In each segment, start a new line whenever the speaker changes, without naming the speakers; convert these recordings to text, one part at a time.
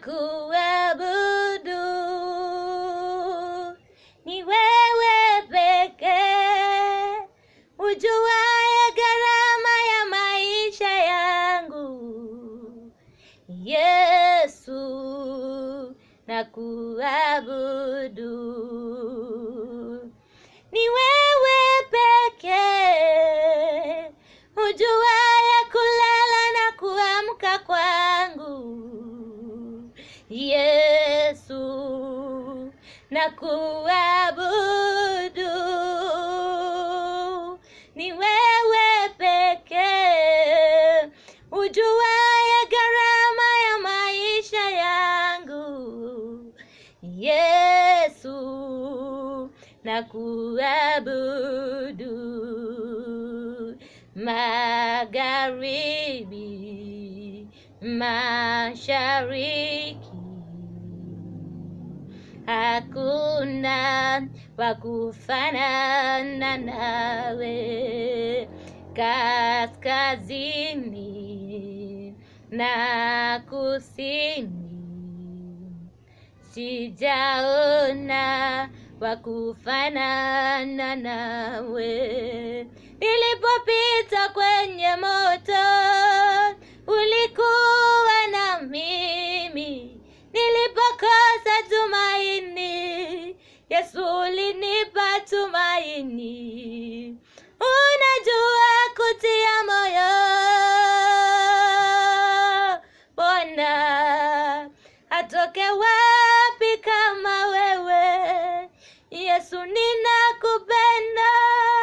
kuabudu. Ni wewe pekee ujuaye gharama ya maisha yangu. Yesu na kuabudu. Ni wewe pekee ujuaye kulala na kuamka kwangu. Yesu na kuabudu. Ni wewe pekee ujuaye gharama ya maisha yangu. Yesu na kuabudu. Magharibi, mashariki, hakuna wa kufanana nawe. Kaskazini na kusini sijaona wa kufanana nawe. Nilipopita kwenye moto, ulikuwa na mimi. Nilipokosa tumaini, Yesu ulinipa tumaini. Unajua kutia moyo, Bwana atoke wapi kama wewe? Yesu ninakupenda.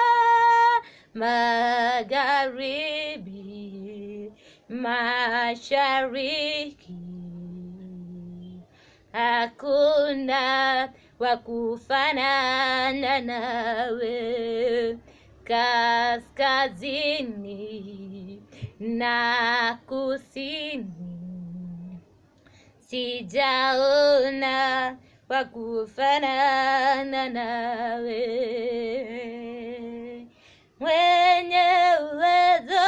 Magharibi, mashariki, hakuna wa kufanana nawe. Kaskazini na kusini sijaona wa kufanana nawe, mwenye uwezo